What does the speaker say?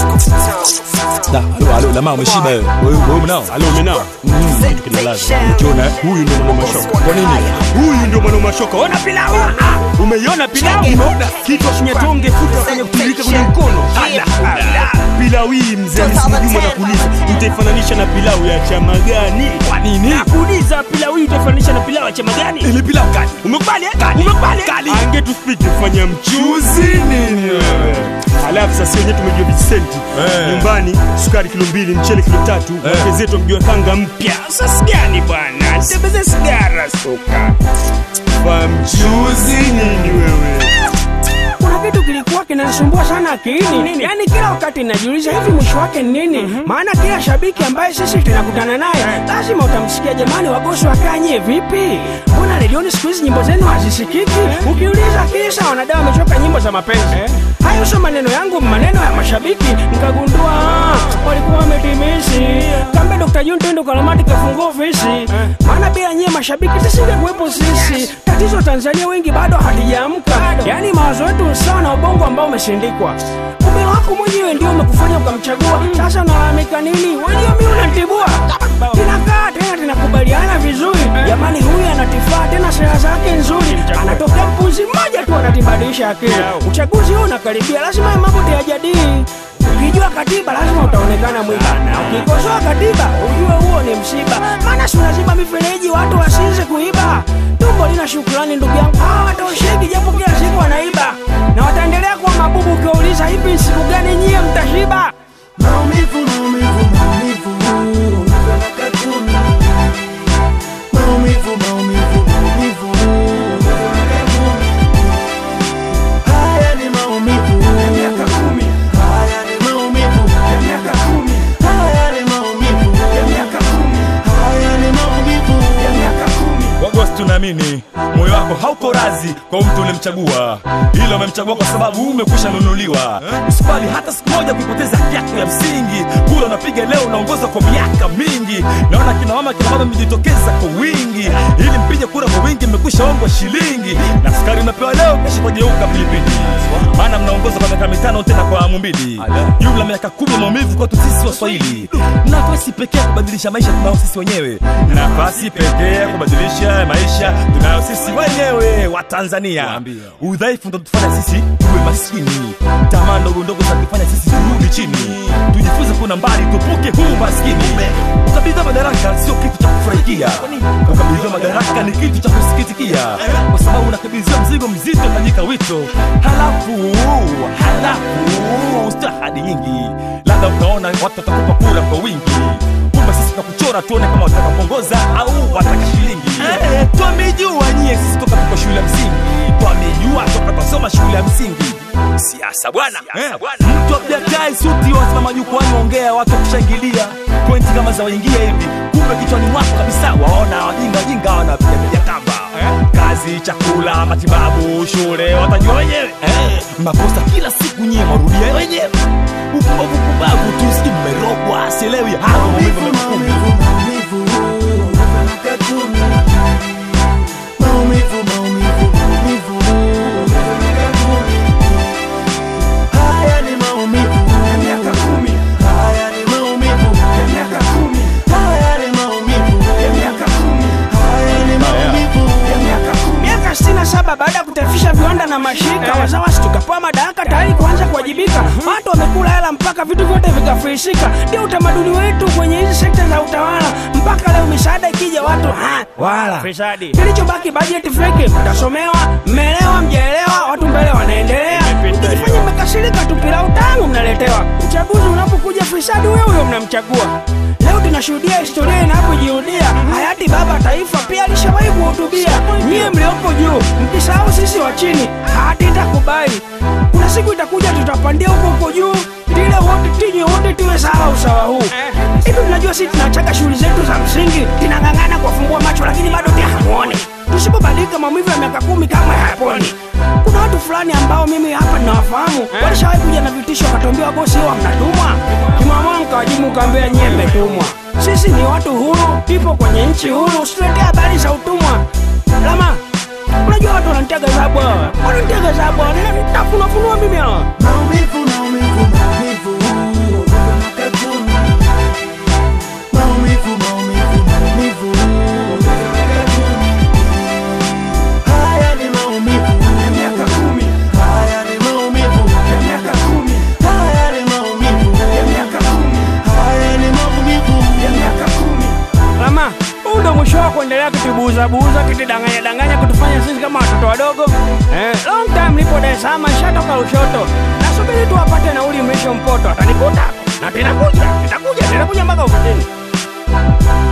Da, alo, alo, lama umeshiba wewe. Wewe wewe mnao. Alo umenao? Kitu kinalaza. Ukiona eh, huyu ndio mwana mashoka. Kwa nini? Huyu ndio mwana mashoka. Ona pilau. Ah, umeiona pilau? Umeona kitu kinyatonge futa kwenye kutirika kwenye mkono. Ala, ala. Pilau hii mzee Msijuma nakuuliza, utaifananisha na pilau ya chama gani? Kwa nini? Nakuuliza pilau hii utaifananisha na pilau ya chama gani? Ile pilau gani? Umekubali? eh? Umekubali? Ange tu speak kufanya mchuzi nini wewe? Alafu sasa wenyewe tumejua visenti Eh. nyumbani, sukari kilo mbili, mchele kilo tatu, Eh. wake zetu wamejua kanga mpya. Sasa gani bwana? Tembeze sigara soka. Fa mchuzi nini wewe? kuna kitu kilikuwa kinanisumbua sana akilini yaani kila wakati najiuliza hivi mwisho wake ni nini maana kila shabiki ambaye sisi tunakutana naye lazima utamsikia jamani wagosi wakanye vipi mbona redioni siku hizi nyimbo zenu hazisikiki ukiuliza kisa wanadai wamechoka nyimbo za mapenzi hayo sio maneno yangu maneno ya mashabiki nikagundua ah, walikuwa wametimisi kambe Dr. June Tendo Kalamati kafungua ofisi maana bila nyie mashabiki tusingekuwepo sisi tatizo Tanzania wengi bado hatujaamka yaani mawazo yetu ni sawa na ubongo ambao umeshindikwa kumbe wako mwenyewe ndio umekufanya ukamchagua sasa unalalamika nini wenyewe mi unantibua tunakaa tena tunakubaliana vizuri jamani huyu anatifaa tena sera zake nzuri anatokea mpuzi mmoja tu anatibadilisha akili uchaguzi huu unakaribia lazima ya mambo tuyajadili ukijua katiba lazima utaonekana mwiba na ukikosoa katiba ujue huo ni msiba maana si unaziba mifereji watu wasize kuiba tumbo lina shukrani ndugu yangu hawatosheki japo kila siku wanaiba na wataendelea kuwa mabubu ukiwauliza hivi siku gani nyie mtashiba Maumivu, maumivu, maumivu, miaka kumi. Maumivu, maumivu, maumivu, miaka kumi. Haya ni maumivu ya miaka kumi. Haya ni maumivu ya miaka kumi. Haya ni maumivu ya miaka kumi. Haya ni maumivu ya miaka kumi. Wagosi tunaamini moyo wako hauko razi kwa mtu ulimchagua, ila umemchagua kwa sababu umekwisha nunuliwa. Usikubali hata siku moja kuipoteza haki yako ya msingi. Kula unapiga leo, unaongoza kwa miaka mingi. Naona kina mama kina baba mmejitokeza kwa wingi, ili mpige kura kwa wingi, mmekwisha ongwa shilingi na sukari mnapewa leo, kesho kugeuka pilipili, maana mnaongoza kwa miaka mitano tena kwa awamu mbili, jumla miaka kumi ya maumivu kwetu sisi Waswahili. Nafasi pekee ya kubadilisha maisha tunayo sisi wenyewe, nafasi pekee ya kubadilisha maisha tunayo sisi wenyewe wa Tanzania. Udhaifu ndo tufanya sisi tuwe maskini, tamaa ndogo ndogo za kufanya sisi turudi chini. Tujifunze kuna mbali, tupuke huu maskini. Ukabidhiwa madaraka sio kitu cha kufurahikia, ukabidhiwa madaraka ni kitu cha kusikitikia, kwa sababu unakabidhiwa mzigo mzito, utajika wito, halafu halafu sio ahadi nyingi, labda utaona watu watakupa kura kwa wingi kumbe sisi tunakuchora tuone kama wataka kuongoza au wataka shilingi. Eh, twamejua nyie sisi toka tuko shule ya msingi, twamejua toka twasoma shule ya msingi siasa bwana eh. Mtu abjatai suti wasimama jukwani ongea, watu wakushangilia, pointi kama za waingia hivi, kumbe kichwani mwako kabisa waona wajinga wajinga wanapiga piga kamba kazi, chakula, matibabu, shule watajua wenyewe eh. Makosa kila siku nyie marudia wenyewe, upumbavu pumbavu tu, sijui mmerogwa, sielewi hayo maumivu Maumivu, yamekukumba. maumivu, maumivu, miaka kumi. Maumivu, maumivu, maumivu, miaka kumi. Haya ni maumivu ya miaka kumi. Haya ni maumivu ya miaka kumi. Haya ni maumivu ya miaka kumi. Haya ni maumivu ya miaka kumi. miaka 67 baada ya kutaifisha viwanda na mashirika wazawasi tukapewa madaraka tayari kuanza kuwajibika watu wamekula hela mpaka vitu vyote vikafirisika ndio utamaduni wetu kwenye hizi sekta za utawala mpaka leo misaada ikija watu ha, wala Fisadi. kilichobaki bajeti feki mtasomewa mmeelewa mjaelewa watu mbele wanaendelea mkijifanya mmekasirika tu pilau tamu mnaletewa uchaguzi unapokuja fisadi huyo huyo mnamchagua leo tunashuhudia historia inapojirudia hayati baba taifa pia alishawahi kuhutubia nyie mlioko juu mkisahau sisi wa chini hatitakubali kuna siku itakuja tutapandia huko huko juu tile wote tinye wote tuwe sawa usawa huu hivi tunajua sisi tunachaga shughuli zetu za msingi tunang'ang'ana kuwafumbua macho lakini bado pia hamuoni tusipobadilika maumivu ya miaka kumi kama hayaponi kuna watu fulani ambao mimi hapa ninawafahamu walishawahi kuja na vitisho wakatuambia bosi huwa mnatumwa kimamua mkawajibu mkaambia nyie mmetumwa sisi ni watu huru ipo kwenye nchi huru usituletee habari za utumwa lama unajua watu wananitia gazabu hawa wananitia gazabu hawa nitafunafunua mimi hawa Maumivu, maumivu, maumivu, buuza buuza kitidanganya danganya kutufanya sisi kama watoto wadogo eh, long time nipo Dar es Salaam nishatoka Lushoto nasubiri tu apate nauli mrisho mpoto atanikuta na tinakuja nitakuja nitakuja mpaka ofisini